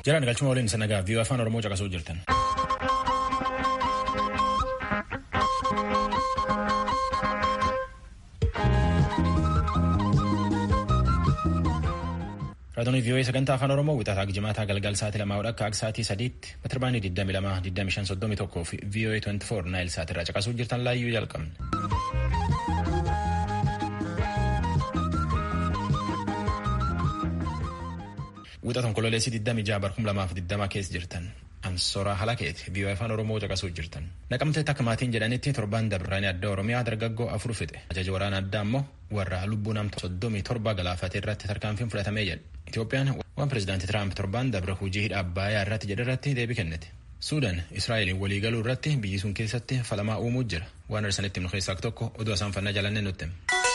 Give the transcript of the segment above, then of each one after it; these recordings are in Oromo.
Jiraan galchuma waliin isa nagaa viiyoo afaan Oromoo caqasuu jirtan. Raadiyoonis viiyoo sagantaa afaan Oromoo wixataa jimaataa galgal sa'aatii lamaa hodha akka sa'aatii sadiitti meetirabaanii 22 25 31 fi viiyoo 24 naayil sa'aatirraa caqasuu jirtan laayyuu jalqabne. Wixata onkololeessii 26 bar 2020 keessa jirtan ansora halakeeti viiyoo afaan oromoo caqasuu jirtan naqamteetti akka maatiin jedhanitti torban dabraanii adda oromiyaa dargaggoo afur fixe ajaja waraana addaa immoo warra lubbuu namta soddomii torba galaafate irratti tarkaanfiin fudhatamee jedhe itoophiyaan waan pirezidaantii tiraamp torban dabra hojii hidha abbaayyaa irratti jedhe irratti deebii kennite suudaan israa'eliin waliigaluu irratti biyyi sun keessatti falamaa uumuu jira waan arsanitti nu keessaa tokko oduu isaan fannaa jalannee nutti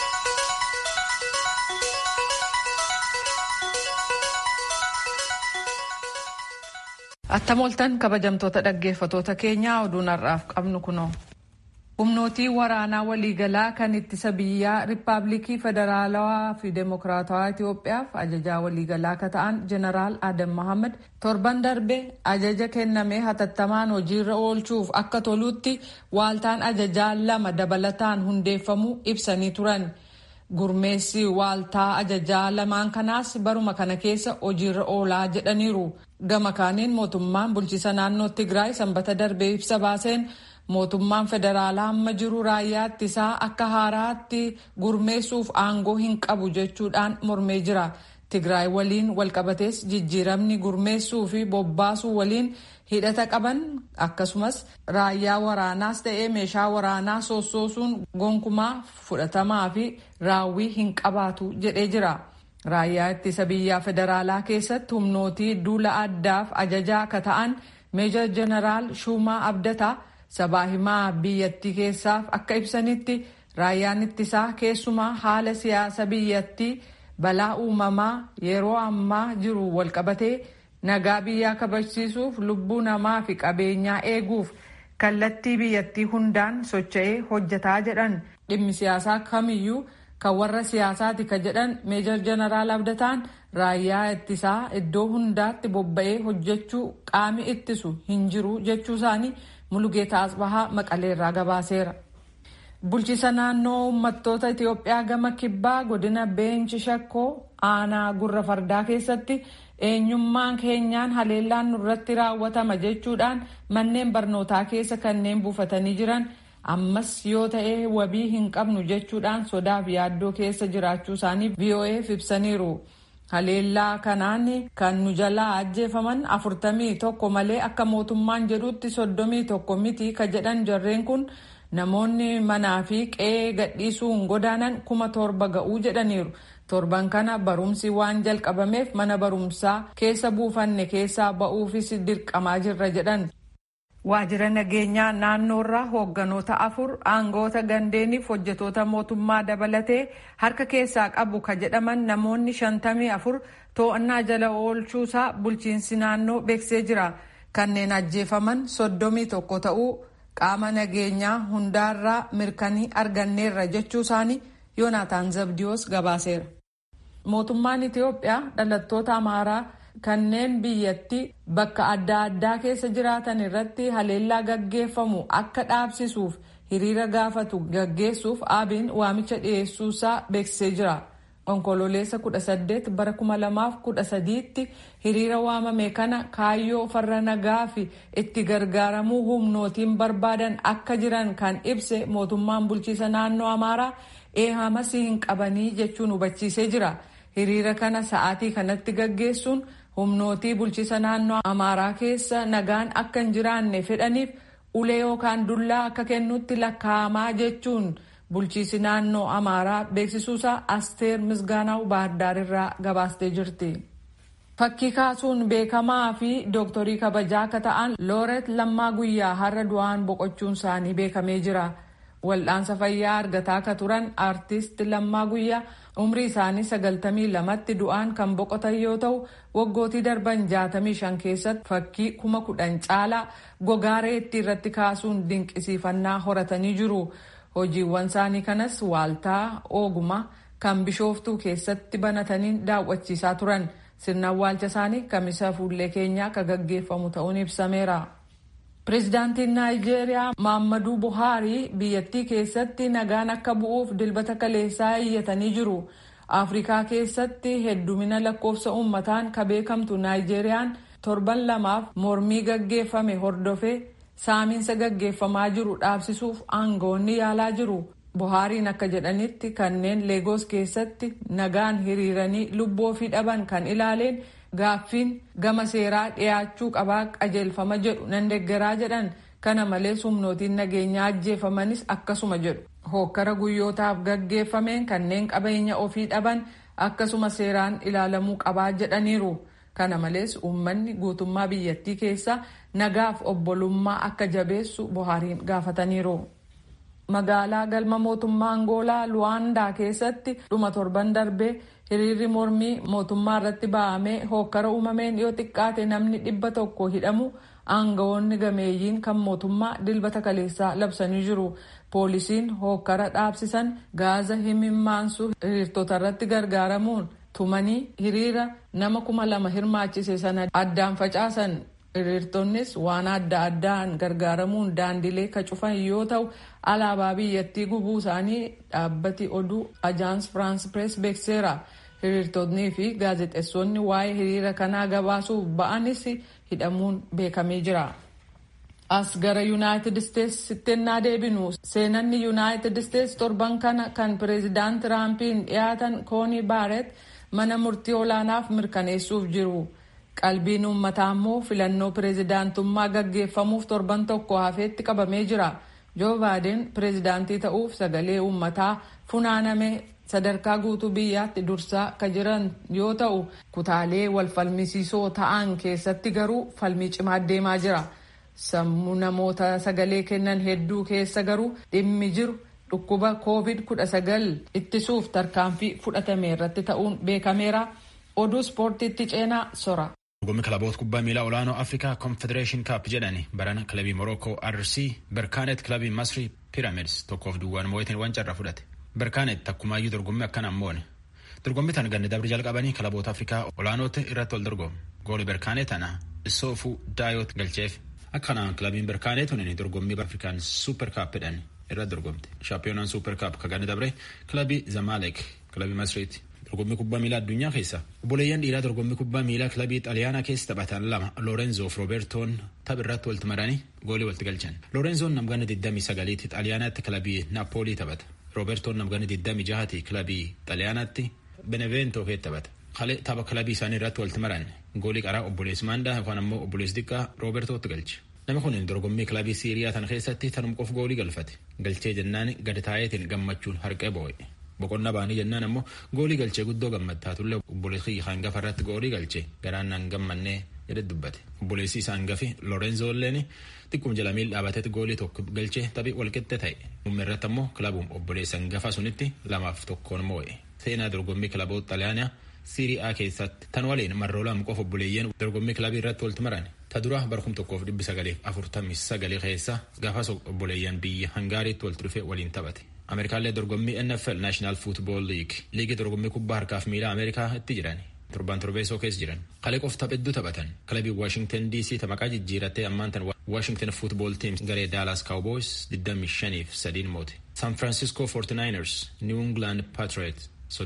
Attam ooltan kabajamtoota dhaggeeffatoota keenyaa oduun har'aaf qabnu kunoo. Humnootii waraanaa waliigalaa kan ittisa biyyaa Riippaabilikii Federaalawaa fi Demokiraatawaa Itoophiyaaf ajajaa waliigalaa akka ta'an Jeneraal Adam Mohaammed torban darbe ajaja kennamee hatattamaan hojiirra oolchuuf akka toluutti waaltaan ajajaa lama dabalataan hundeeffamuu ibsanii turan. Gurmeessi waaltaa ajajaa lamaan kanaas baruma kana keessa hojiirra oolaa jedhaniiru. Gama kaaniin mootummaan bulchiisa naannoo Tigraay sanbata darbee ibsa baaseen mootummaan federaalaa amma jiru raayyaa ittisaa akka haaraatti gurmeessuuf aangoo hin qabu jechuudhaan mormee jira. Tigraay waliin walqabatees jijjiiramni gurmeessuu fi bobbaasuu waliin hidhata qaban akkasumas raayyaa waraanaas ta'ee meeshaa waraanaa sossoosuun gonkumaa fudhatamaa fi raawwii hin qabaatu jedhee jira. Raayyaa ittisa biyyaa federaalaa keessatti humnootii duula addaaf ajajaa akka ta'an meejor jeneraal Shumaa Abdataa sabaa himaa biyyattii keessaaf akka ibsanitti raayyaan ittisaa keessumaa haala siyaasa biyyattii balaa uumamaa yeroo ammaa jiru walqabatee nagaa biyyaa kabachiisuuf lubbuu namaa fi qabeenyaa eeguuf kallattii biyyattii hundaan socho'ee hojjetaa jedhan dhimmi siyaasaa kamiyyuu. kan warra siyaasaati ka jedhan meejor jeneraal abdataan raayyaa ittisaa iddoo hundaatti bobba'ee hojjechuu qaami ittisu hin jiru jechuu isaanii mulugeeta asbahaa maqaleerraa gabaaseera. bulchiisa naannoo uummattoota itiyoophiyaa gama kibbaa godina beenchi shakkoo aanaa gurra fardaa keessatti eenyummaan keenyaan haleellaan nurratti raawwatama jechuudhaan manneen barnootaa keessa kanneen buufatanii jiran. ammas yoo ta'e wabii hin qabnu jechuudhaan sodaaf yaaddoo keessa jiraachuu isaanii VOA'f ibsaniiru. Haleellaa kanaan kan nu jalaa ajjeefaman afurtamii tokko malee akka mootummaan jedhutti soddomii tokko miti ka jedhan jarreen kun namoonni manaa fi qe'ee gadhiisuun godaanan kuma torba ga'uu jedhaniiru. Torban kana barumsi waan jalqabameef mana barumsaa keessa buufanne keessaa ba'uufis dirqamaa jirra jedhan. Waajjira nageenyaa naannoorraa hoogganoota afur aangoota gandeeniif hojjetoota mootummaa dabalatee harka keessaa qabu ka jedhaman namoonni shantamii afur to'annaa jala oolchuusaa bulchiinsi naannoo beeksisee jira. Kanneen ajjeefaman soddomii tokko ta'uu qaama nageenyaa hundaarraa mirkanii arganneerra jechuu isaanii Yoonaataan Zabdiyoos gabaaseera. Mootummaan Itiyoophiyaa dhalattoota Amaaraa. kanneen biyyatti bakka adda addaa keessa jiraatan irratti haleellaa gaggeeffamu akka dhaabsisuuf hiriira gaafatu gaggeessuuf abiin waamicha dhiyeessuusaa beeksisee jira. Onkololeessa 18 bara 2013tti hiriira waamame kana kaayyoo farra nagaa fi itti gargaaramuu humnootiin barbaadan akka jiran kan ibse mootummaan bulchiisa naannoo Amaaraa eehamas hin qabanii jechuun hubachiisee jira. Hiriira kana sa'aatii kanatti gaggeessuun humnootii bulchiisa naannoo amaaraa keessa nagaan akka hin jiraanne fedhaniif ulee yookaan dullaa akka kennutti lakkaa'amaa jechuun bulchiisi naannoo amaaraa beeksisuusaa asteer misgaanaa'u baahardaarirraa gabaastee jirti. Fakkii kaasuun beekamaa fi dooktorii kabajaa akka ta'an looret lammaa guyyaa har'a du'aan boqochuun isaanii beekamee jira. Wal'aansa fayyaa argataa akka turan aartist lammaa guyyaa umrii isaanii sagaltamii lamatti du'aan kan boqotan yoo ta'u waggootii darban jaatamii shan keessatti fakkii kuma kudhan caalaa gogaa reettii irratti kaasuun dinqisiifannaa horatanii jiru. Hojiiwwan isaanii kanas waaltaa ooguma kan bishooftuu keessatti banatanii daawwachiisaa turan. sirna awwaalcha isaanii kamisa fuullee keenyaa akka gaggeeffamu ta'uun ibsameera. Pireezidaantiin Naayijeeriyaa Maammaduu Buhaarii biyyattii keessatti nagaan akka bu'uuf dilbata kaleessaa iyyatanii jiru. Afrikaa keessatti heddumina lakkoofsa uummataan ka beekamtu Naayijeeriyaan torban lamaaf mormii gaggeeffame hordofee saamiinsa gaggeeffamaa jiru dhaabsisuuf aangawoonni yaalaa jiru. Buhaariin akka jedhanitti kanneen Leegoos keessatti nagaan hiriiranii lubbuu ofii dhaban kan ilaaleen gaaffiin gama seeraa dhiyaachuu qabaa qajeelfama jedhu nan deeggaraa jedhan kana malees humnootiin nageenyaa ajjeefamanis akkasuma jedhu. Hookkara guyyootaaf gaggeeffameen kanneen qabeenya ofii dhaban akkasuma seeraan ilaalamuu qabaa jedhaniiru. Kana malees uummanni guutummaa biyyattii keessa nagaaf obbolummaa akka jabeessu Buhaariin gaafataniiru. Magaalaa galma mootummaa Angoolaa Luwaandaa keessatti dhuma torban darbee hiriirri mormii mootummaa irratti ba'amee hookkara uumameen yoo xiqqaate namni dhibba tokko hidhamu aangawoonni gameeyyiin kan mootummaa dilbata kaleessaa labsanii jiru. Poolisiin hookkara dhaabsisan gaaza himimmaansu hiriirtota irratti gargaaramuun tumanii hiriira nama kuma lama hirmaachise sana addaan facaasan. Hiriirtonnis waan adda addaan gargaaramuun daandilee ka cufan yoo ta'u alaabaa biyyattii gubuu isaanii dhaabbati oduu ajaans firaans pirees beekseera. Hiriirtonnii fi gaazexeessonni waa'ee hiriira kanaa gabaasuuf ba'anis hidhamuun beekamee jira. As gara Yuunaayitid Isteetsitti ennaa deebinu seenanni Yuunaayitid Isteets torban kana kan pireezidaant Tiraampiin dhiyaatan Koonii Baaret mana murtii olaanaaf mirkaneessuuf jiru. Qalbiin uummataa immoo filannoo pireezidaantummaa gaggeeffamuuf torban tokko hafeetti qabamee jira. Joo Baaden pireezidaantii ta'uuf sagalee uummataa funaaname sadarkaa guutuu biyyaatti dursaa ka jiran yoo ta'u kutaalee wal falmisiisoo ta'an keessatti garuu falmii cimaa deemaa jira. Sammuu namoota sagalee kennan hedduu keessa garuu dhimmi jiru dhukkuba COVID-19 ittisuuf tarkaanfii fudhatame irratti ta'uun beekameera. Oduu ispoortiitti ceenaa sora. Dorgommii kilaboota kubbaa miilaa olaanoo Afrikaa Confederation Cup jedhani barana kilabii Morocco RC Berkaanet kilabii Masri Pyramids tokkoof duwwaan moo'atiin wancarra fudhate. Berkaanet takkumaayyuu dorgommii akkanaan moone. Dorgommii tan ganni dabri jalqabanii kilaboota Afrikaa olaanooti irratti wal dorgomu. Gooli Berkaanet tana Issoofuu Daayot galcheef. Akkanaan kilabiin Berkaanet tuniin dorgommii Afrikaan Super Cup jedhan irratti dorgomte. Shaampiyoonaan Super Cup ka ganni dabre kilabii Zamalek kilabii Masriiti. dorgommii kubbaa miilaa addunyaa keessa obboleeyyan dhiiraa dorgommii kubbaa miilaa kilabii xaaliyaanaa keessa taphatan lama loorenzo fi roobertoon taph irratti walitti maranii goolii walitti galchan loorenzoon namgana 29tti xaaliyaanaatti kilabii naapoolii taphata roobertoon namgana 26tti kilabii xaaliyaanaatti benevento keessa taphata kalee tapha kilabii isaanii irratti walitti maran goolii qaraa obboleessi maandaa yookaan ammoo obboleessi xiqqaa roobertootti galche nama kun dorgommii kilabii siiriyaa tan keessatti tanum qof goolii galfate galchee jennaan gadi taa'eetiin gammachuun harqee boo'e. boqonnaa baanii jennaan ammoo goolii galchee guddoo gammadtaatullee obboleessi hangafa irratti goolii galchee garaan naan gammannee jedhe dubbate obboleessi isaa hangafi lorenzo illeen xiqqum jala miil dhaabatetti goolii tokko galchee taphii walqixxe ta'e muummee irratti ammoo kilabuun obboleessa hangafa sunitti lamaaf tokkoon moo'e seenaa dorgommii kilaboota xaaliyaanaa siirii A keessatti tan waliin marroo lama qofa obboleeyyan dorgommii kilabii irratti walitti maran ta dura barkum tokkoof dhibbi sagalee afurtamii sagalee keessa gaafas obboleeyyan biyya hangaariitti walitti dhufe waliin taphate. Ameerikaallee dorgommii NFL National Football League liigii dorgommii kubbaa harkaaf miilaa Ameerikaa itti jiran torban torbeessoo keessa jiran kalee qof taphedduu taphatan kilabii Washington DC maqaa jijjiirattee ammaan tan Washington Football Team garee Dallas Cowboys 25 fi 3 moote San Francisco 49ers New England Patriots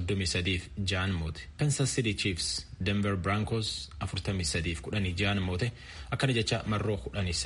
33 fi 6 moote Kansas City Chiefs Denver Broncos 43 fi 16 moote akkana jecha marroo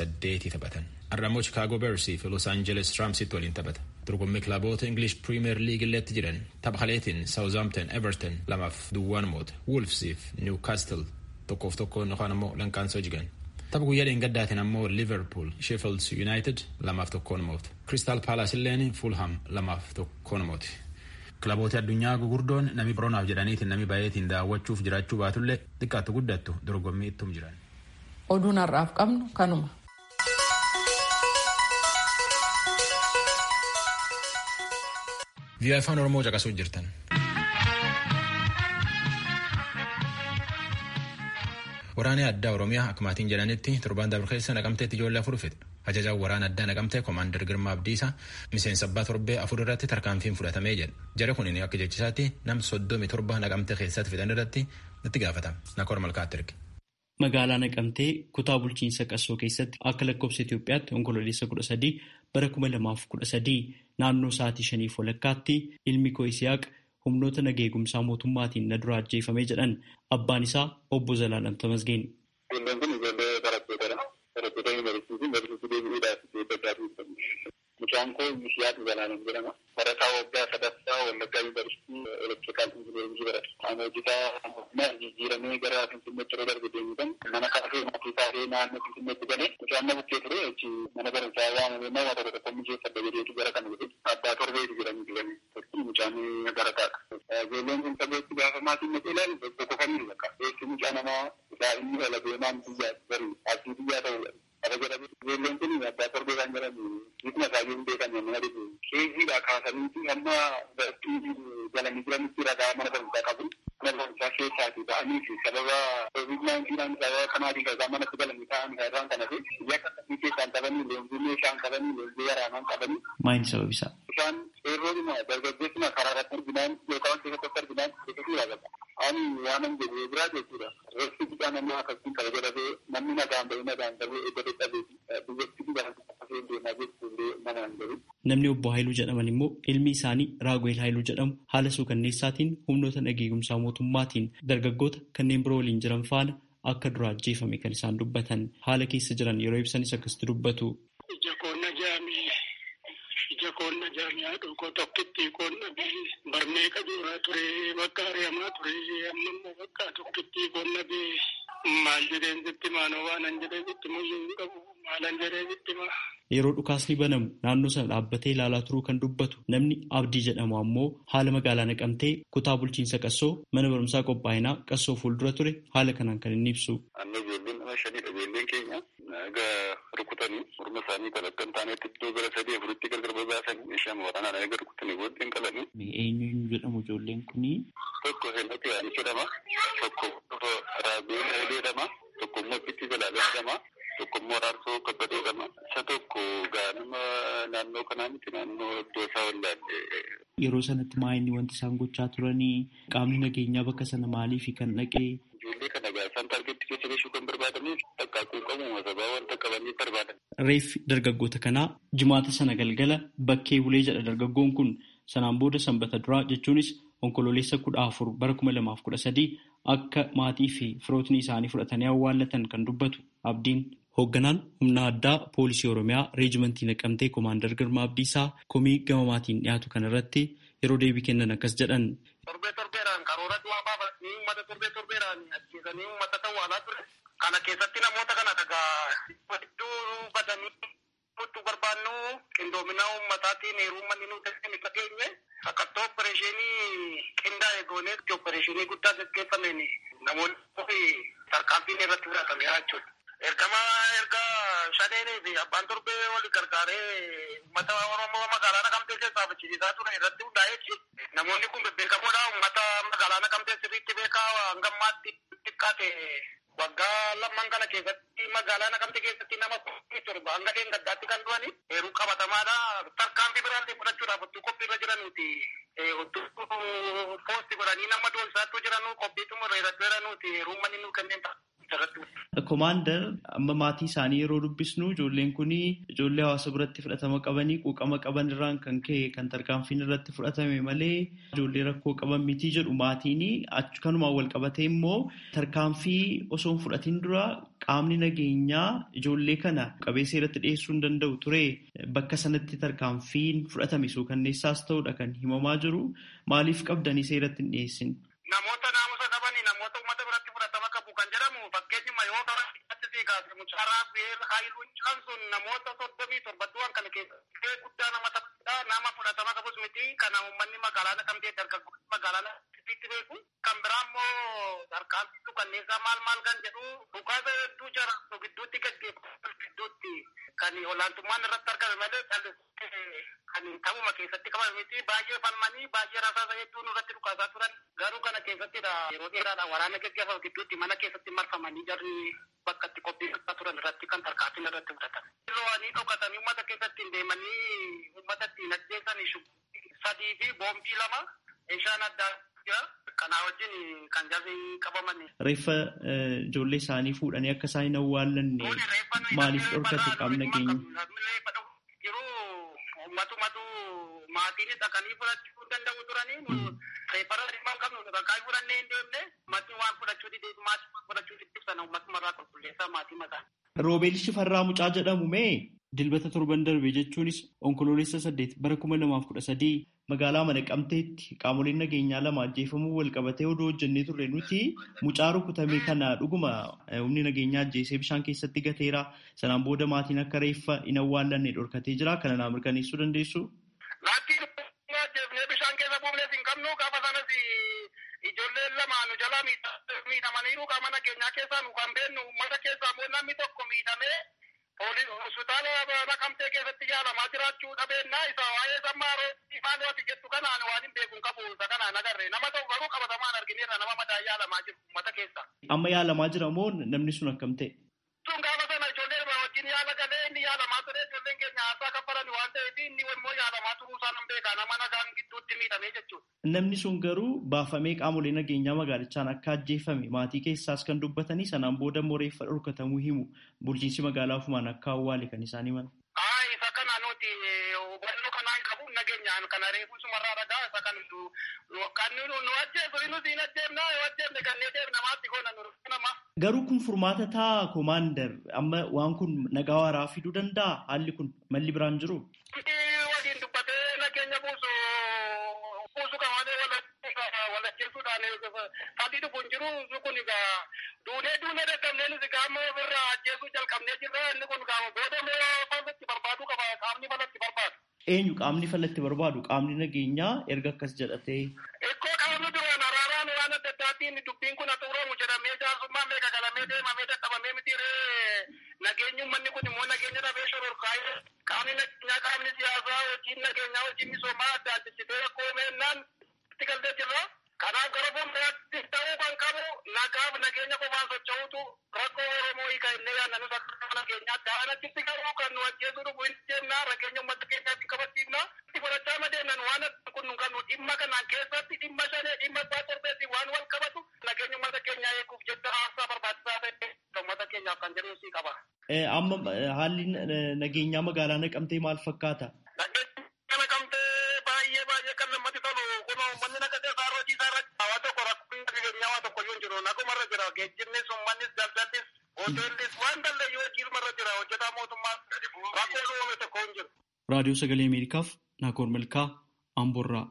18 taphatan. Arramoo Chicago Bears fi Los Angeles Ramsitti waliin taphata. Dorgommii kilaboota English Premier League illeetti jiran tapha kaleetiin Southampton Everton lamaaf duwwaan moote. Wolves fi Newcastle tokkoof tokkoon yookaan ammoo lankaansoo jigan. Tapha guyyaa dheengaddaatiin ammoo Liverpool Sheffield United lamaaf tokkoon moote. Crystal Palace illeen Fulham lamaaf tokkoon moote. Kilaboota addunyaa gugurdoon nami biroonaaf jedhaniitiin nami baay'eetiin daawwachuuf jiraachuu baatullee xiqqaatu guddattu dorgommii ittum jiran. Oduun har'aaf qabnu kanuma. Vii'aa afaan Oromoo caqasuu jirtan. Waraanni addaa Oromiyaa akka maatiin jedhanitti torbaan dabre keessa naqamteetti ijoollee afur fixe. Ajajaan waraana addaa naqamtee Komaander Girmaa Abdiisaa miseensa abbaa torbee afur irratti tarkaanfiin fudhatamee jedha. Jara kun akka jechisaatti nam soddomi torba naqamtee keessatti fixan irratti natti gaafatama. Nakoor malkaatti erge. Magaalaa Naqamtee kutaa bulchiinsa Qassoo keessatti akka lakkoofsa Itoophiyaatti onkololeessa kudha sadii bara kuma lamaaf kudha sadii naannoo sa'aatii shaniif walakkaatti ilmi koo Isiyaaq humnoota nagaa eegumsaa mootummaatiin na dura ajjeefamee jedhan abbaan isaa obbo Zalaalam Tamasgeen. Ijoolleen kun ijoollee barattootadha. Barattoota yuunivarsiitii yuunivarsiitii deebi'uudhaaf eeggachaa turtan. Mucaan koo Isiyaaq Zalaalam jedhama. Barataa waggaa sadaffaa Wallaggaa yuunivarsiitii elektirikaal injiniyaringii barata. Qaama hojjetaa mootummaa jijjiiramee gara Finfinneetti yeroo darbe deemuudhaan mana kaafee maatii kaafee naannoo Finfinneetti galee mucaan na bukkee ture achi mana barumsaa waamamee nama tokko tokko mijeeffadha jedheetu gara kana jedhe abbaa torbeeti jedhanii jedhani. Mucaan barataadha. Ijoolleen kun sabeetti gaafa maatiin naqee ilaalu tokko kamiin bakka. Eessi mucaa namaa daa'imni dhala deemaan biyyaa bari abdii biyyaa ta'udha. Akka jedhamu ijoolleen kun abbaa torbee kan jedhamu bifuma isaanii hin beekan yommuu adibu keeziidha kaasaniiti amma barattuu galanii jiranitti ragaa mana barumsaa qabu. Mana barumsaa keessaati ba'anii fi sababa covid naayintiinaan sababa kanaatiin ragaa manatti galanii ta'an irraan kana fi biyya akkasii keessaan qabanii leenjii meeshaan qabanii leenjii waraanaan qabanii. Maayini sababisaa? Isaan seerroodhuma dargaggeessuma karaa irratti arginaan yookaan keessatti arginaan biqiltuu yaadata. Ani waanan jedhee biraa jechuudha. Reeffi bidhaan namni akkasiin qaba jedhamee namni nagaan bahee nagaan bahee eeggate dhabee biyyatti bidhaan akkasii deemaa jechuullee nama hin gahu. Namni obbo Haayiluu jedhaman immoo ilmi isaanii Raaguweel Haayiluu jedhamu haala suukanneessaatiin humnoota nageegumsaa mootummaatiin dargaggoota kanneen biroo waliin jiran faana akka dura ajjeefame kan isaan dubbatan haala keessa jiran yeroo ibsanis akkasitti dubbatu. Ija koonna jaamii ija koonna jaamii haadhoo tokkitti koonna bee barmee qajuuraa ture bakka ari'amaa ture amma immoo bakka tokkitti koonna bee maal jedheen sitti maanoo waanan jedhee sitti muyyuu hin qabu maalan jedhee sitti maa. Yeroo dhukaasni banamu naannoo sana dhaabbatee ilaalaa turuu kan dubbatu namni Abdii jedhamu ammoo haala magaalaa naqamtee kutaa bulchiinsa qassoo mana barumsaa qophaa'inaa qassoo fuuldura ture haala kanaan kan inni ibsu. Amma ijoolleen nama shaniidha ijoolleen keenya egaa rukutanii morma isaanii kan akka hin taanetti iddoo gara sadii afuritti gargar babaasanii meeshaa waraanaan egaa rukutanii booddee hin qalanii. Eenyu jedhamu ijoolleen kunii? Tokko Heenati Yaanii jedhama. Tokko Raabeel Hailee jedhama. Tokko immoo Bitti Zalaalee jedhama. Tokko immoo Raarsoo Kabbadee jedhama. Isa tokko gaanuma naannoo kanaa miti naannoo iddoo isaa wallaalle. Yeroo sanatti maayinni wanti isaan gochaa turanii qaamni nageenyaa bakka sana maaliif kan dhaqee? Ijoollee kana gaa isaan taargeetti keessa geessuu kan barbaadaniif takkaakuu qabu sababa wanta qabanii barbaadan. Reeffi dargaggoota kanaa jimaata sana galgala bakkee bulee jedha dargaggoon kun sanaan booda sanbata duraa jechuunis onkololeessa kudha afur bara kuma lamaaf kudha sadii akka maatii fi firootni isaanii fudhatanii awwaallatan kan dubbatu abdiin. Hoogganaan humna addaa poolisii Oromiyaa reejimentii naqamtee Koomaandar Girmaa Abdiisaa komii gama maatiin dhiyaatu kanarratti yeroo deebii kennan akkas jedhan. Torbee torbeedhaan karoora du'aa baafatanii uummata torbee torbeedhaan ajjeesanii uummata ta'uu ture. Kana keessatti namoota kana dhagaa hedduu badanii nutti barbaannu qindoomina uummataatiin heerummanni nu ta'e isa geenye akkatoo opereeshinii qindaa'e goonee opereeshinii guddaa gaggeeffameen namoonni tarkaanfiin irratti fudhatamee jechuudha. Ergama erga shaneenii fi abbaan torbee wal gargaaree uummata Oromoo magaalaa Naqamtee keessaa achiisisaa ture irratti hundaa'ee jechuudha. Namoonni kun bebbeekamoodha. Uummata magaalaa Naqamtee sirriitti beekaa hanga ammaatti xiqqaate waggaa lamman kana keessatti magaalaa Naqamtee keessatti nama torba hanga gaddaatti kan du'ani heeruu qabatamaadha. Tarkaanfii biraallee fudhachuudhaaf otoo qophii irra jiranuuti. Otoo poosti godhanii nama doonsaattuu jiranu qophiitu irratti jiranuuti heeruu manni nuu kanneen ta'a. Komaandar amma maatii isaanii yeroo dubbisnu ijoolleen kun ijoollee hawaasa biratti fudhatama qabanii quuqama qaban irraan kan ka'e kan tarkaanfiin irratti fudhatame malee ijoollee rakkoo qaban miti jedhu maatiin kanumaan wal qabatee immoo tarkaanfii osoo hin fudhatiin dura qaamni nageenyaa ijoollee kana qabee seeratti dhiyeessuu hin danda'u ture bakka sanatti tarkaanfiin fudhatame suukanneessaas ta'uudha kan himamaa jiru maaliif qabdanii seeratti hin dhiyeessin. Namoota naamusa qabanii namoota uummata biratti fudhatama qabu kan jedhamu fakkeenyuma yoo ta'u kaase mucaaraa beela haayiluu mucaan sun namoota soddomii torbattuwwan kana keessatti guddaa nama taphatudha nama fudhatama qabus miti kana uummanni magaalaa naqamtee dargaggoonni magaalaa naqamteetti beeku kan biraa immoo tarkaanfitu kanneessaa maal maal kan jedhu dhukaasa hedduu jara nu gidduutti gaggeeffamu gidduutti kan olaantummaan irratti argame malee callisee kan ta'uma keessatti qabame miti baay'ee falmanii baay'ee rasaasa hedduu nurratti dhukaasaa turan garuu kana keessattidha yeroo dheeraadha waraana gaggeeffamu gidduutti mana keessatti marfamanii jarri bakka itti qophii turan irratti kan tarkaanfiin irratti fudhatan. Ro'anii dhokatanii uummata keessatti hin deemanii uummata ittiin ajjeesanii sadii fi boombii lama meeshaan addaa jira. Kanaa wajjin kan jarri qabaman. Reeffa ijoollee isaanii fuudhanii akka isaan hin awwaallanne maaliif dhorkate qaamni nageenya? Yeroo ummatumatu maatiin dhaqanii fudhachuu danda'u turanii reeffara dhimma hin qabnu dhaqaa fudhannee hin deemne maatiin waan fudhachuu didee maatii waan fudhachuu didee sana ummatumarraa qulqulleessaa maatii mataa. Roobeel Shifarraa Mucaa jedhamu mee dilbata torban darbe jechuunis onkoloolessa saddeet bara kuma lamaaf kudha sadii magaalaa Naqamteetti qaamoleen nageenyaa lama ajjeefamuu wal qabatee odoo hojjennee turre nuti mucaa rukutamee kana dhuguma humni nageenyaa ajjeesee bishaan keessatti gateera. Sanaan booda maatiin akka reeffa hin awwaallanne dhorkatee jira. Kana naa mirkaneessuu dandeessu? Laattiin ajjeefnee bishaan keessa buufnees hin qabnu gaafa sanas ijoolleen lama nu jala miidhamaniiru qaama nageenyaa keessaa nu kan beennu uummata keessaa immoo namni tokko miidhamee hospitaala naqamtee keessatti yaalamaa jiraachuu dhabeennaa isa waa'ee sammaaroo maal wati jettu kanaan waan hin beekun qabu isa kanaan agarre nama tokko garuu qabatamaan argineerra nama madaa yaalamaa jiru uummata keessa. Amma yaalamaa jira moo namni sun akkam ta'e? Sun gaafa sana ijoollee wajjin yaala galee inni yaalamaa ture ijoolleen keenya haasaa kaffalan waan ta'eef inni immoo yaalamaa turuu isaa nan beeka nama nagaan gidduutti miidhamee jechuudha. Namni sun garuu baafamee qaamolee nageenyaa magaalichaan akka ajjeefame maatii keessaas kan dubbatanii sanaan booda immoo reeffa dhorkatamuu himu bulchiinsi magaalaa ofumaan akka awwaale kan isaan himan. Haa isa kana nuti hubannoo kanaan qabu nageenyaan kana reefuu sumarraa dhagaa isa kan kan nu ajjeesu nuti hin ajjeefna yoo ajjeefne kanneen deemnamaatti goona nu nama. Garuu kun furmaata ta'a koomaandar amma waan kun nagaa waaraa fiduu danda'a haalli kun malli biraan jiru. Waliin dubbatee nageenya buusu buusu kan walajjeessuudhaan sadii dhufuun jiru kun egaa duunee duunee dadhabnee nuti gaama ofirraa ajjeesuu jalqabnee jirra inni kun gaama booda immoo falatti barbaadu qaba qaamni falatti barbaadu. Eenyu qaamni falatti barbaadu qaamni nageenyaa erga akkas jedhatee. Ikkoo qaamni duraan araaraan waan adda addaatiin dubbiin kun xumuramu jedhamee jaarsummaa meeqa galamee deemamee dadhabamee miti ree nageenyi uummanni kun immoo nageenya dhabee shororkaa'ee qaamni nageenyaa qaamni siyaasaa hojiin nageenyaa hojiin misoomaa adda addisitee rakkoo meennaan itti galtee jirra. Kanaaf gara fuulduraatti ta'uu kan qabu nagaaf nageenya qofaan socho'utu rakkoo Oromoo hiika illee yaadannus akka nageenyaa ta'an achitti garuu kan nu ajjeesuu dhufu hin jennaa nageenya uummata keenyaatti qabachiifna. Itti fudhachaa madeennan waan kun kan nu dhimma kanaan keessatti dhimma shanee dhimma isaa torbeetti waan wal qabatu nageenya uummata keenyaa eeguuf jecha haasaa barbaachisaa ta'e uummata keenyaaf kan jedhu sii qaba. Amma haalli nageenyaa magaalaa naqamtee maal fakkaata? geejjibnis uummannis daldallis hoteellis waan daldalu yoo jirmarra jira hojjetaa mootummaa rakkoo uumame tokko hin jiru. Raadiyoo Sagalee Ameerikaaf Naakoor Malkaa Amborraa.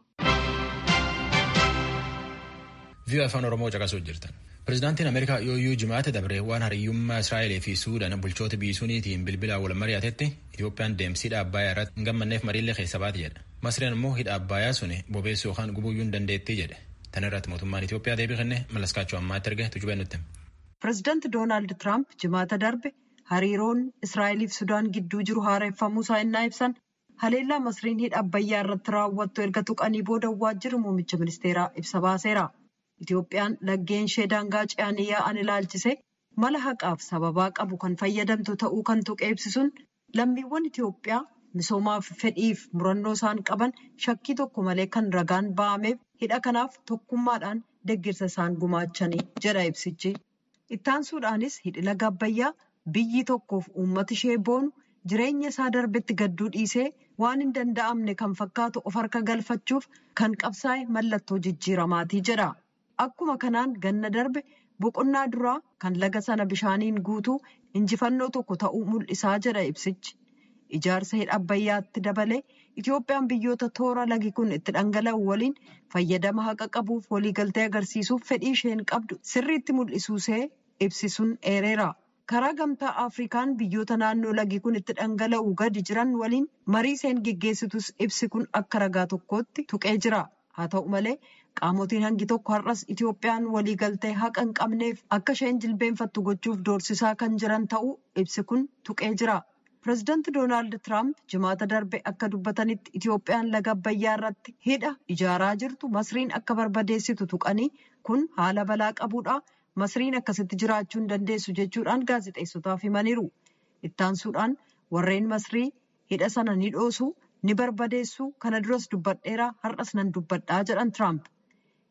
Vii'oo afaan Oromoo caqasuu jirtan. Pireezidaantiin Ameerikaa yooyyuu jimaata dabre waan hariyyummaa Israa'elee fi Suudaan bulchoota biisuuniitiin bilbilaan wal mari'atetti Itoophiyaan deemsa hidha Abbaayyaa irratti hin gammannee mariillee keessa baate jedha. Masriin immoo hidha Abbaayyaa suni bobeessuu yookaan gubuyyuu hin dandeettii jedhe. Tan irratti mootummaan Itoophiyaa deebii kenne mallaskaachuu ammaatti erge tujubee nutti. Pireezidaanti Doonaald Tiraamp jimaata darbe hariiroon Israa'eliif Sudaan gidduu jiru haareffamuu isaa innaa ibsan haleellaa Masriin hidha Abbayyaa irratti raawwattu erga tuqanii booda waajjirri muummicha ministeeraa ibsa baaseera. Itoophiyaan laggeen ishee daangaa ce'anii yaa'an ilaalchise mala haqaaf sababaa qabu kan fayyadamtu ta'uu kan tuqee ibsisuun lammiiwwan Itoophiyaa misoomaaf fedhiif murannoo isaan qaban shakkii tokko malee kan ragaan ba'ameef hidha kanaaf tokkummaadhaan deggirsa isaan gumaachanii jedha ibsichi. Ittaansuudhaanis hidhi laga Abbayyaa biyyi tokkoof uummata ishee boonu jireenya isaa darbetti gadduu dhiisee waan hin danda'amne kan fakkaatu of harka galfachuuf kan qabsaa'e mallattoo jijjiiramaatii jedha. Akkuma kanaan ganna darbe boqonnaa duraa kan laga sana bishaaniin guutuu injifannoo tokko ta'uu mul'isaa jedha ibsichi. Ijaarsa hidha Abbayyaatti dabalee Itoophiyaan biyyoota toora lagi kun itti dhangala'u waliin fayyadama haqa qabuuf waliigaltee agarsiisuuf fedhii isheen qabdu sirriitti mul'isuusee ibsisuun eereera. Karaa gamtaa Afrikaan biyyoota naannoo lagi kun itti dhangala'u gadi jiran waliin marii isheen geggeessitus ibsi kun akka ragaa tokkootti tuqee jira. Haa ta'u malee qaamotiin hangi tokko har'as Itoophiyaan waliigaltee haqa hin qabneef akka isheen jilbeenfattu gochuuf doorsisaa kan jiran ta'uu ibsi kun tuqee jira. Pireezidaanti Doonaald Tiraamp jimaata darbe akka dubbatanitti Itoophiyaan laga Abbayyaa irratti hidha ijaaraa jirtu Masriin akka barbadeessitu tuqanii kun haala balaa qabuudha. Masriin akkasitti jiraachuu hin dandeessu jechuudhaan gaazexeessotaaf himaniiru. Ittaansuudhaan warreen Masrii hidha sana ni dhoosu, ni barbadeessu, kana duras dubbadheera, har'as nan dubbadhaa jedhan Tiraamp.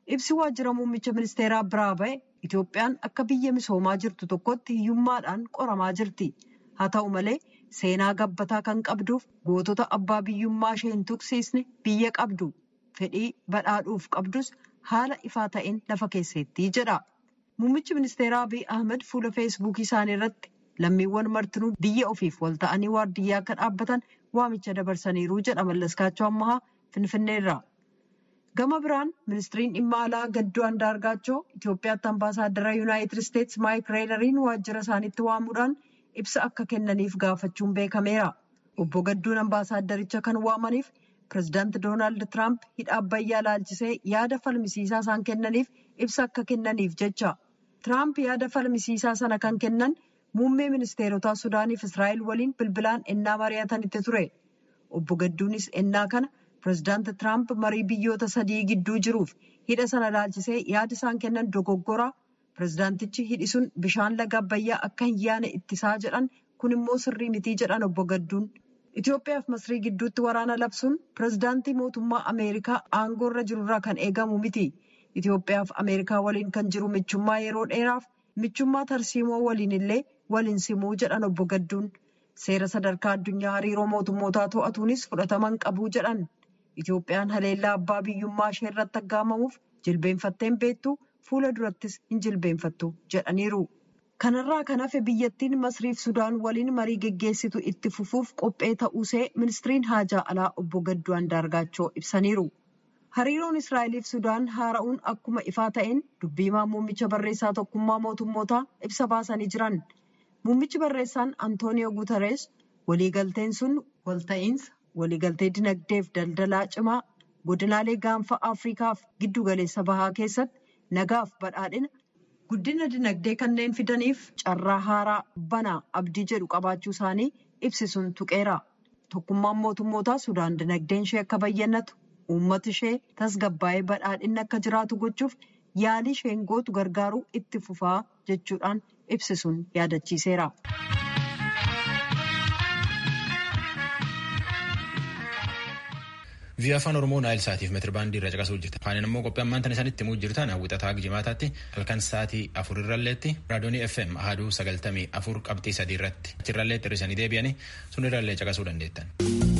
Ibsi waajjira muummicha ministeeraa biraa ba'e Itoophiyaan akka biyya misoomaa jirtu tokkotti hiyyummaadhaan qoramaa jirti. Haa ta'u malee seenaa gabbataa kan qabduuf gootota abbaa biyyummaa ishee hin tuqsiisne biyya qabdu. Fedhii badhaadhuuf qabdus haala ifaa ta'een lafa keesseetti jedha. Muummichi ministeeraa Abiy Ahmed fuula feesbuukii isaanii irratti lammiiwwan martinuu biyya ofiif wal ta'anii waardiyyaa akka dhaabbatan waamicha dabarsaniiru jedha Mallaskaachoo Ammahaa Finfinneerraa. Gama biraan ministiriin dhimma alaa Gaddoo Andaargaachoo Itoophiyaatti ambaasaaddara Yuunaayitid Isteetsi Maayik Reelariin waajjira isaaniitti waamuudhaan ibsa akka kennaniif gaafachuun beekameera. Obbo Gadduun ambaasaaddaricha kan waamaniif pirezidaanti Doonaald Tiraamp hidha Abbayyaa laalchisee yaada falmisiisaa isaan kennaniif ibsa akka kennaniif jecha. Tiraamp yaada falmisiisaa sana kan kennan muummee ministeerotaa Sudaaniif Israa'el waliin bilbilaan ennaa mari'atanitti ture. Obbo Gadduunis ennaa kana pirezidaanti Tiraamp marii biyyoota sadii gidduu jiruuf hidha sana laalchisee yaada isaan kennan dogoggoraa. Pirezidaantichi hidhi sun bishaan laga Abbayyaa akka hin yaane ittisaa jedhan kun immoo sirrii mitii jedhan obbo Gadduun. Itoophiyaa fi Masrii gidduutti waraana labsuun pirezidaantii mootummaa Ameerikaa aangoo irra jirurraa kan eegamu miti. Itoophiyaa fi Ameerikaa waliin kan jiru michummaa yeroo dheeraaf michummaa tarsiimoo waliin illee waliin simuu jedhan obbo Gadduun. Seera sadarkaa addunyaa hariiroo mootummootaa to'atuunis fudhataman qabuu jedhan. Itoophiyaan haleellaa abbaa biyyummaa ishee irratti aggaamamuuf jilbeenfatteen beektu. Fuula durattis hin jilbeenfattu jedhaniiru. Kanarraa kan hafe biyyattiin Masriif Sudaan waliin marii geggeessitu itti fufuuf qophee ta'uusee ministiriin haajaa alaa obbo Gadduu Andaargaachoo ibsaniiru. Hariiroon Israa'eliif Sudaan haara'uun akkuma ifaa ta'een dubbiimaa muummicha barreessaa tokkummaa mootummootaa ibsa baasanii jiran. Muummichi barreessaan Antooniyoo Guutarees waliigalteen sun walta'iinsa waliigaltee dinagdeef daldalaa cimaa godinaalee gaanfa Afriikaaf giddu galeessa bahaa keessatti. Nagaaf badhaadhina guddina dinagdee kanneen fidaniif carraa haaraa banaa abdii jedhu qabaachuu isaanii ibsisuun tuqeera. Tokkummaan mootummootaa Sudaan dinagdeen ishee akka bayyannatu uummata ishee tasgabbaa'ee badhaadhinni akka jiraatu gochuuf yaalii isheen gootu gargaaruu itti fufaa jechuudhaan ibsisuun yaadachiiseera. Viyya afaan Oromoo Naayil Saatiif meetira baandii irra caqasuu hojjeta. Afaan immoo qophii ammaan tan isanitti himuu jirtan hawwixataa jimaataatti halkan sa'aatii afur irralleetti raadiyoonii FM ahaduu sagaltamii afur qabxii sadii irratti achirrallee xirrisanii deebi'anii sun irrallee caqasuu dandeettan.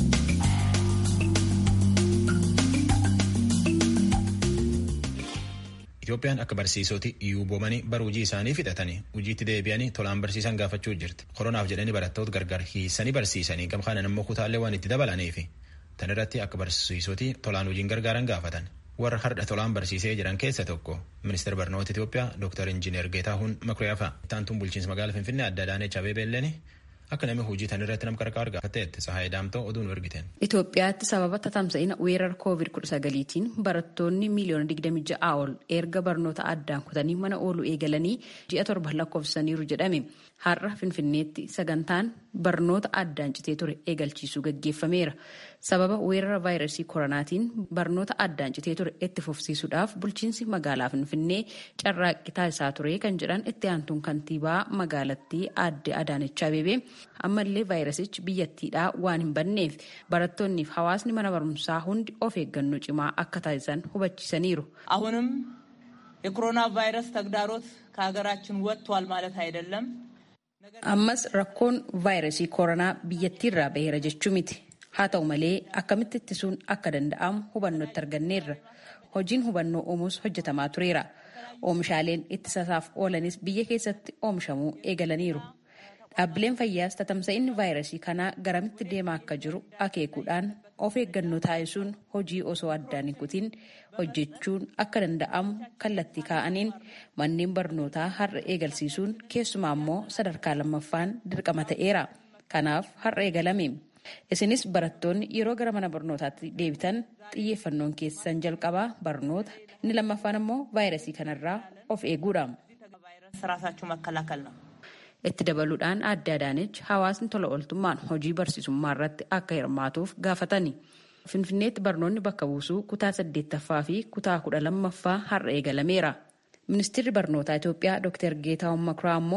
Itoophiyaan akka barsiisoti iyyuu boomanii bara hojii isaanii fixatanii hojiitti deebi'anii tolaan barsiisan gaafachuu jirti. Koronaaf jedhanii barattoota gargar hiisanii barsiisanii gamkaanan immoo kutaallee waan itti dabalaniifi. Tan irratti akka barsiisoti tolaan hojiin gargaaran gaafatan. Warra har'a tolaan barsiisee jiran keessa tokko ministeera barnoota Itoophiyaa Dr. Injiinar Geetaahuun Makuriyaa fa'a. Taantuun bulchiinsa magaalaa Finfinnee adda Adaanech Abeebeelleen akka namni hojii tan irratti nam qarqaar gaafateetti Sahaayee Daamtoo oduu nu ergiten. Itoophiyaatti sababa tatamsa'ina weerara COVID-19tiin barattoonni miiliyoona 26 ol erga barnoota addaan kutanii mana ooluu eegalanii ji'a torba lakkoofsaniiru jedhame. Har'a Finfinneetti sagantaan barnoota addaan citee ture eegalchiisuu gaggeeffameera. Sababa weerara vaayirasii koronaatiin barnoota addaan citee ture itti fufsiisuudhaaf bulchiinsi magaalaa Finfinnee carraaqqii taasisaa ture kan jedhan itti aantuun kantiibaa magaalattii aadde Adaanech Abeebee ammallee vaayirasichi biyyattiidhaa waan hin banneef barattoonniif hawaasni mana barumsaa hundi of eeggannoo cimaa akka taasisan hubachiisaniiru. አሁንም የኮሮና ቫይረስ ተግዳሮት ከሀገራችን ወጥቷል ማለት አይደለም። ammas rakkoon vaayirasii koronaa biyyattiirraa baheera jechuu miti haa ta'u malee akkamitti ittisuun akka danda'amu hubannootti arganneerra hojiin hubannoo uumuus hojjetamaa tureera oomishaaleen ittisasaaf oolanis biyya keessatti oomishamuu eegalaniiru dhaabbileen fayyaas tatamsa'inni vaayirasii kanaa garamitti deemaa akka jiru akeekuudhaan of eeggannoo taasisuun hojii osoo addaan hin kutiin hojjechuun akka danda'amu kallattii kaa'aniin manneen barnootaa har'a eegalsiisuun keessumaa immoo sadarkaa lammaffaan dirqama ta'eera. Kanaaf har'a eegalame. Isinis barattoonni yeroo gara mana barnootaatti deebitan xiyyeeffannoon keessan jalqabaa barnoota inni lammaffaan immoo vaayirasii kanarraa of eeguudha. Itti dabaluudhaan aadde Adaanech hawaasni tola ooltummaan hojii barsiisummaa irratti akka hirmaatuuf gaafatani. Finfinneetti barnoonni bakka buusuu kutaa saddeettaffaa fi kutaa kudha lammaffaa har'a eegalameera. Ministeerri barnootaa Itoophiyaa Dr. Geetaahuun Makuraa immoo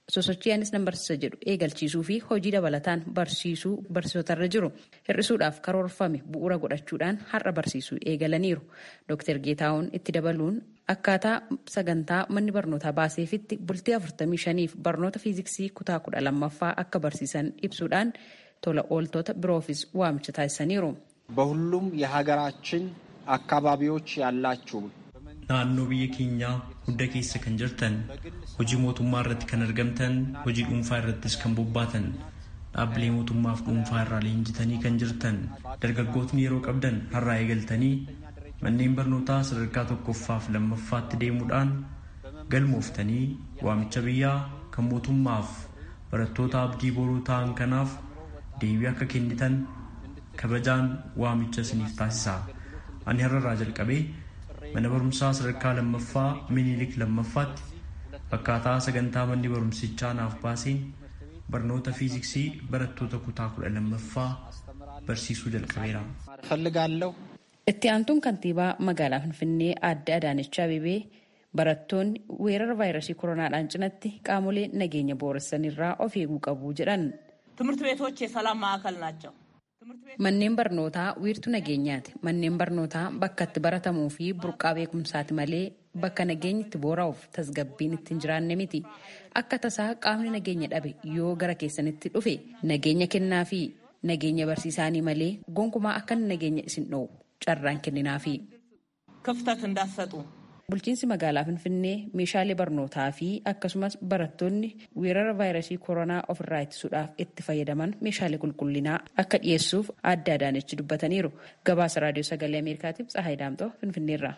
sosochiyaanis nan barsiisa jedhu eegalchiisuu fi hojii dabalataan barsiisuu barsiisotarra jiru hir'isuudhaaf karoorfame bu'uura godhachuudhaan har'a barsiisuu eegalaniiru. Dr. Geetaawun itti dabaluun akkaataa sagantaa manni barnootaa baaseefitti bultii 45f barnoota fiiziksii kutaa 12ffaa akka barsiisan ibsuudhaan tola ooltota biroofis waamicha taasisaniiru. በሁሉም የሀገራችን አካባቢዎች ያላችሁ naannoo biyya keenyaa hunda keessa kan jirtan hojii mootummaa irratti kan argamtan hojii dhuunfaa irrattis kan bobbaatan dhaabbilee mootummaaf dhuunfaa irraa leenjitanii kan jirtan dargaggootni yeroo qabdan har'aa eegaltanii manneen barnootaa sadarkaa tokkoffaaf lammaffaatti deemuudhaan galmooftanii waamicha biyyaa kan mootummaaf barattoota abdii boruu ta'an kanaaf deebii akka kennitan kabajaan waamicha isiniif taasisa ani har'arraa jalqabee mana barumsaa sadarkaa lammaffaa minilik lammaffaatti akkaataa sagantaa manni barumsichaa naaf baaseen barnoota fiiziksii barattoota kutaa kudha lammaffaa barsiisuu jalqabeera. ፈልጋለሁ Itti aantuun kantiibaa magaalaa Finfinnee aadde Adaanech Abeebee barattoonni weerara vaayirasii koronaadhaan cinatti qaamolee nageenya booressanirraa of eeguu qabu jedhan. ትምህርት ቤቶች የሰላም ማዕከል ናቸው። Manneen barnootaa wiirtuu nageenyaati. Manneen barnootaa bakka itti baratamuu fi burqaa beekumsaati malee bakka nageenyi itti boora'uuf tasgabbiin itti hin jiraanne miti. Akka tasaa qaamni nageenya dhabe yoo gara keessanitti dhufe nageenya kennaa fi nageenya barsiisaanii malee gonkumaa akka nageenya isin dhoowwu carraan kenninaafi. ክፍተት እንዳትሰጡ Bulchiinsi magaalaa Finfinnee meeshaalee barnootaa fi akkasumas barattoonni weerara vaayirasii koronaa ofirraa ittisuudhaaf itti fayyadaman meeshaalee qulqullinaa akka dhiyeessuuf aadde Adaanechi dubbataniiru. Gabaasa Raadiyoo Sagalee Ameerikaatiif Tsahaay Daamxoo Finfinneerraa.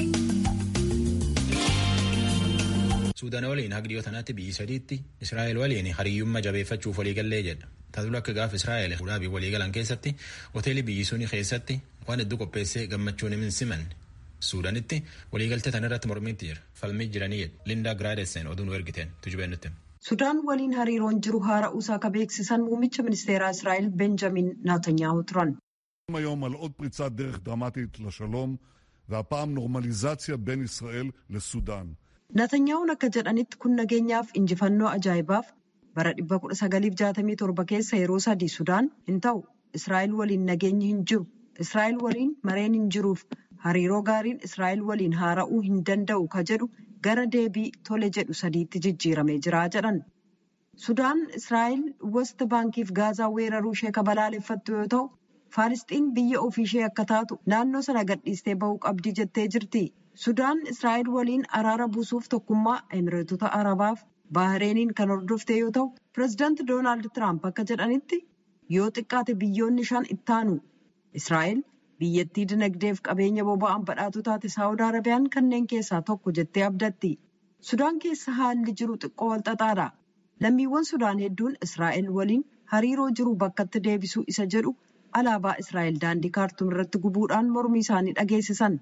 Suudaan waliin haga dhiyoo tanaatti biyyi sadiitti Israa'el waliin hariyyummaa jabeeffachuuf waliigallee jedha. Taatula akka gaaf Israa'el fuudhaa waliigalan keessatti hoteelii biyyi suni keessatti waan hedduu qopheessee gammachuun hin simanne. Suudaanitti waliigaltee tan irratti mormiitti jira. Falmii jiranii jedha. Lindaa Giraadessen oduu nu ergiteen tujubee nutti. Sudaan waliin hariiroon jiru haara'uusaa akka beeksisan muummicha ministeeraa Israa'el Benjamin Naatanyaahu turan. היום על עוד פריצת דרך דרמטית לשלום, והפעם נורמליזציה בין ישראל לסודאן. Natanyaa'uun akka jedhanitti kun nageenyaaf injifannoo ajaa'ibaaf bara 1967 keessa yeroo sadii Sudaan hin ta'u Israa'el waliin nageenyi hin jiru. Israa'el waliin mareen hin jiruuf hariiroo gaariin Israa'el waliin haara'uu hin danda'u ka jedhu gara deebii tole jedhu sadiitti jijjiiramee jira jedhan. Sudaan Israa'el West Baankiif Gaazaa weeraruu ishee ka balaaleffattu yoo ta'u, Faalisxiin biyya ofii ishee akka taatu naannoo sana gadhiistee bahuu qabdi jettee jirti. Sudaan Israa'el waliin araara buusuuf tokkummaa Emireetota Arabaaf Baahireeniin kan hordofte yoo ta'u, pireezidaanti Doonaald Tiraamp akka jedhanitti yoo xiqqaate biyyoonni shan ittaanu. Israa'el biyyattii dinagdeef qabeenya boba'aan badhaatu taate Saawud Arabiyaan kanneen keessaa tokko jettee abdatti. Sudaan keessa haalli jiru xiqqoo walxaxaadha. Lammiiwwan Sudaan hedduun Israa'el waliin hariiroo jiru bakkatti deebisuu isa jedhu alaabaa Israa'el daandii kaartuum irratti gubuudhaan mormii isaanii dhageessisan.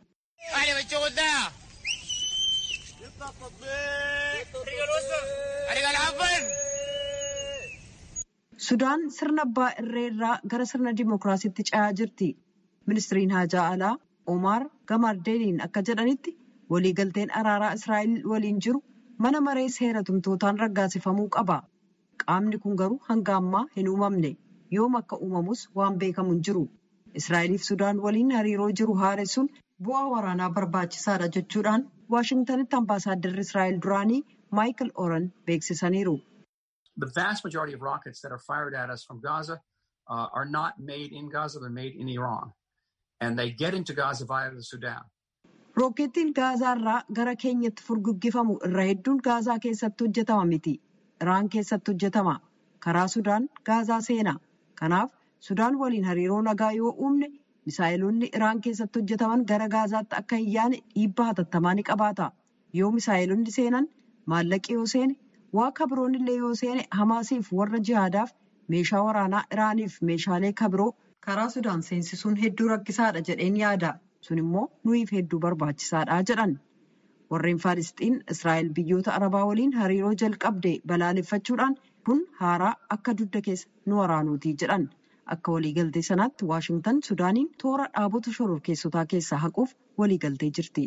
Sudaan sirna abbaa irree irraa gara sirna dimookiraasiitti ce'aa jirti. Ministiriin Haajaa Alaa Omaar Gamardeeniin akka jedhanitti waliigalteen araaraa Israa'el waliin jiru mana maree seera tumtootaan raggaasifamuu qaba. Qaamni kun garuu hanga ammaa hin uumamne. Yoom akka uumamus waan beekamu hin jiru. Israa'eliif Sudaan waliin hariiroo jiru haaressuun bu'aa waraanaa barbaachisaadha jechuudhaan Waashingtanitti ambaasaadarri Israa'el duraanii Maayikil Oran beeksisaniiru. The vast majority of rockets that are fired at us from Gaza uh, are not made in Gaza, they're made in Iran. And they get into Gaza via the Sudan. Rookeettiin Gaazaa irraa gara keenyatti furguggifamu irra hedduun Gaazaa keessatti hojjetama miti. Iraan keessatti hojjetama. Karaa Sudaan Gaazaa seena. Kanaaf Sudaan waliin hariiroo nagaa yoo uumne misaa'eloonni Iraan keessatti hojjetaman gara Gaazaatti akka hin yaane dhiibbaa hatattamaa ni qabaata. Yoo misaa'eloonni seenan maallaqi yoo seene waa kabiroon illee yoo seene Hamaasiif warra jihaadaaf meeshaa waraanaa Iraaniif meeshaalee kabiroo karaa Sudaan seensisuun hedduu rakkisaadha jedheen yaada. Sun immoo nuyiif hedduu barbaachisaadha jedhan. Warreen Faalisxiin Israa'el biyyoota Arabaa waliin hariiroo jalqabde balaaleffachuudhaan kun haaraa akka dugda keessa nu waraanuuti jedhan. Akka waliigaltee sanaatti Waashingtan Sudaaniin toora dhaabota shororkeessotaa keessaa haquuf waliigaltee jirti.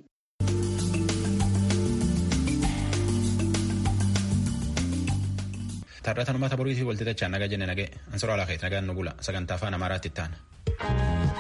Taarratan uummata boriitii walxixachaan nagaa jenne nagee. Ansoraa laafeet nagaan nu bula. Sagantaa afaan Amaaraatti itti aana.